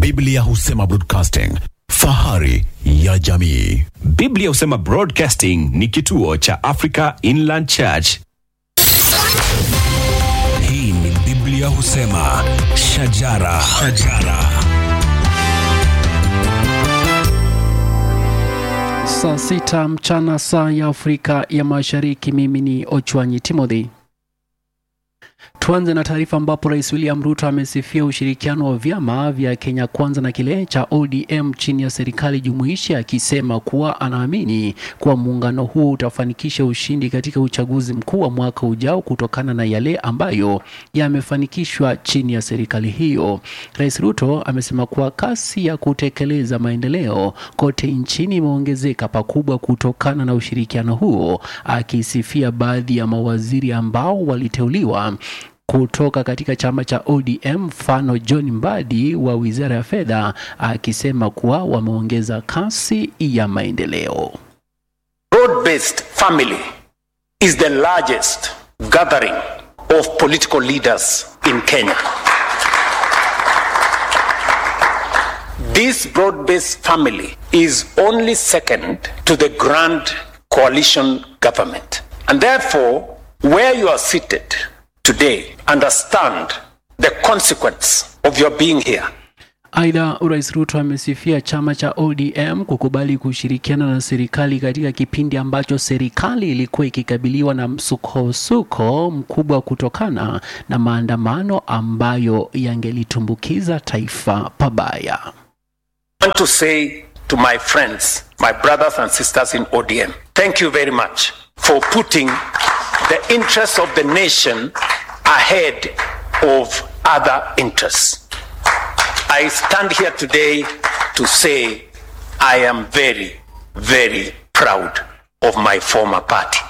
Biblia husema broadcasting, fahari ya jamii. Biblia husema Broadcasting ni kituo cha Africa Inland Church. Hii ni Biblia husema shajara, shajara. Saa sita mchana saa ya Afrika ya Mashariki. Mimi ni Ochwanyi Timothy. Tuanze na taarifa ambapo Rais William Ruto amesifia ushirikiano wa vyama vya Kenya Kwanza na kile cha ODM chini ya serikali jumuishi, akisema kuwa anaamini kuwa muungano huo utafanikisha ushindi katika uchaguzi mkuu wa mwaka ujao kutokana na yale ambayo yamefanikishwa chini ya serikali hiyo. Rais Ruto amesema kuwa kasi ya kutekeleza maendeleo kote nchini imeongezeka pakubwa kutokana na ushirikiano huo, akisifia baadhi ya mawaziri ambao waliteuliwa kutoka katika chama cha ODM, mfano John Mbadi wa wizara ya fedha, akisema kuwa wameongeza kasi ya maendeleo. Broad-based family is the largest gathering of political leaders in Kenya. This broad-based family is only second to the grand coalition government. And therefore, where you are seated today, understand the consequence of your being here. Aidha, Rais Ruto amesifia chama cha ODM kukubali kushirikiana na serikali katika kipindi ambacho serikali ilikuwa ikikabiliwa na msukosuko mkubwa kutokana na maandamano ambayo yangelitumbukiza taifa pabaya. I want to say to my friends, my brothers and sisters in ODM, thank you very much for putting the interests of the nation ahead of other interests. I stand here today to say I am very, very proud of my former party.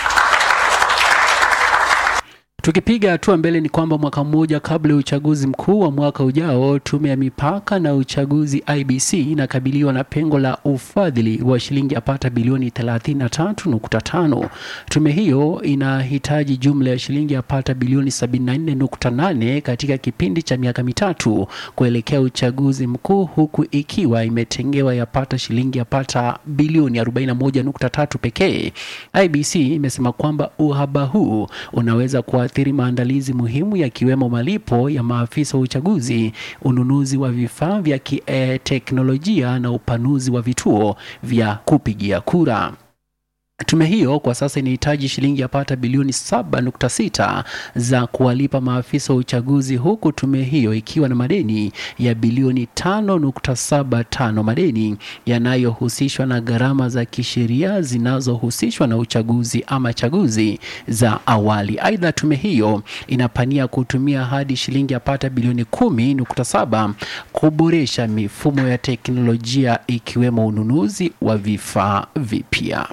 Tukipiga hatua mbele ni kwamba mwaka mmoja kabla ya uchaguzi mkuu wa mwaka ujao, tume ya mipaka na uchaguzi IBC inakabiliwa na pengo la ufadhili wa shilingi yapata bilioni 33.5. Tume hiyo inahitaji jumla ya shilingi yapata bilioni 74.8 katika kipindi cha miaka mitatu kuelekea uchaguzi mkuu, huku ikiwa imetengewa yapata shilingi yapata bilioni 41.3 pekee. IBC imesema kwamba uhaba huu unaweza kuathiri maandalizi muhimu yakiwemo malipo ya maafisa wa uchaguzi, ununuzi wa vifaa vya kiteknolojia na upanuzi wa vituo vya kupigia kura. Tume hiyo kwa sasa inahitaji shilingi yapata bilioni 7.6 za kuwalipa maafisa wa uchaguzi huku tume hiyo ikiwa na madeni ya bilioni 5.75, madeni yanayohusishwa na gharama za kisheria zinazohusishwa na uchaguzi ama chaguzi za awali. Aidha, tume hiyo inapania kutumia hadi shilingi yapata bilioni 10.7 kuboresha mifumo ya teknolojia ikiwemo ununuzi wa vifaa vipya.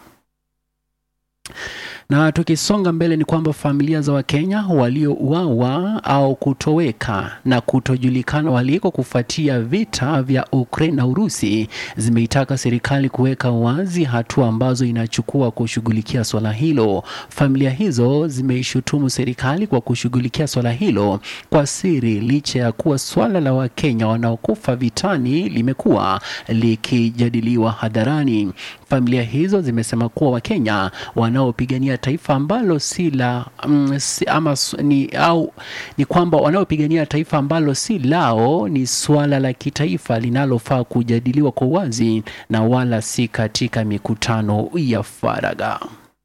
Na tukisonga mbele ni kwamba familia za Wakenya waliouawa au kutoweka na kutojulikana waliko kufuatia vita vya Ukraine na Urusi zimeitaka serikali kuweka wazi hatua ambazo inachukua kushughulikia swala hilo. Familia hizo zimeishutumu serikali kwa kushughulikia swala hilo kwa siri, licha ya kuwa swala la Wakenya wanaokufa vitani limekuwa likijadiliwa hadharani. Familia hizo zimesema kuwa Wakenya wanaopigania taifa ambalo si la mm, si, ama s- ni au ni kwamba wanaopigania taifa ambalo si lao ni suala la kitaifa linalofaa kujadiliwa kwa uwazi na wala si katika mikutano ya faragha.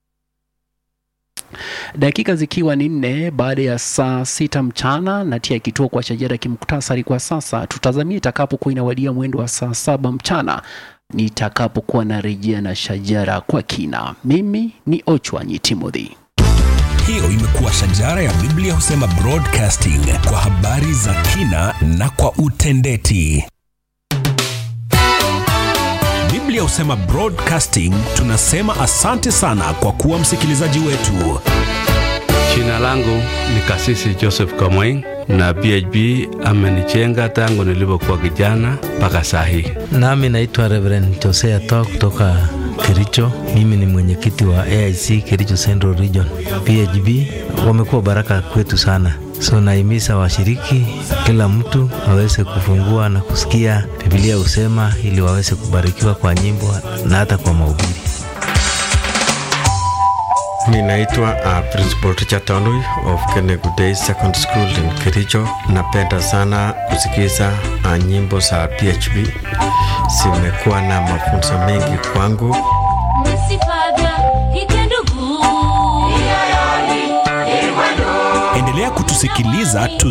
Dakika zikiwa ni nne baada ya saa sita mchana natia kituo kwa shajara kimuktasari kwa sasa. Tutazamia itakapokuwa inawadia mwendo wa saa saba mchana nitakapokuwa narejea na shajara kwa kina. Mimi ni Ochwanyi Timothy. Hiyo imekuwa shajara ya Biblia husema broadcasting kwa habari za kina na kwa utendeti. Biblia husema broadcasting, tunasema asante sana kwa kuwa msikilizaji wetu. Jina langu ni Kasisi Joseph Kamweng na PHB amenijenga tangu nilipokuwa kijana mpaka saa hii. Nami naitwa Reverend Josea Toa kutoka Kericho. Mimi ni mwenyekiti wa AIC Kericho Central Region. PHB wamekuwa baraka kwetu sana. So naimiza washiriki, kila mtu aweze kufungua na kusikia Biblia husema, ili waweze kubarikiwa kwa nyimbo na hata kwa mahubiri. Ninaitwa uh, Principal Richard Tanui of Kenegu Day Secondary School in Kericho. Napenda sana kusikiza uh, nyimbo za PHB, zimekuwa na mafunzo mengi kwangu. Endelea kutusikiliza tu